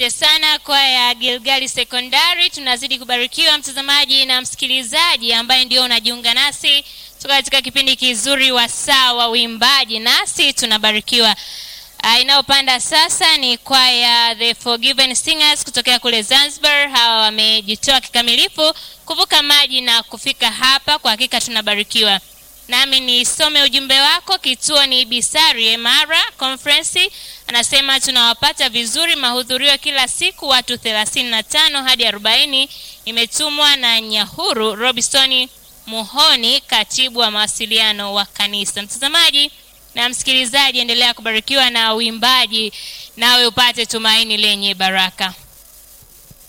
Asante sana kwaya ya Gilgali Sekondari. Tunazidi kubarikiwa mtazamaji na msikilizaji ambaye ndio unajiunga nasi toka katika kipindi kizuri wa saa wa uimbaji, nasi tunabarikiwa. Uh, inayopanda sasa ni kwaya The Forgiven Singers kutokea kule Zanzibar. Hawa wamejitoa kikamilifu kuvuka maji na kufika hapa, kwa hakika tunabarikiwa. Nami nisome ujumbe wako. Kituo ni Bisari Emara Conference, anasema tunawapata vizuri mahudhurio kila siku, watu 35 hadi 40. Imetumwa na Nyahuru Robinson Muhoni, katibu wa mawasiliano wa kanisa. Mtazamaji na msikilizaji, endelea kubarikiwa na uimbaji, nawe upate tumaini lenye baraka.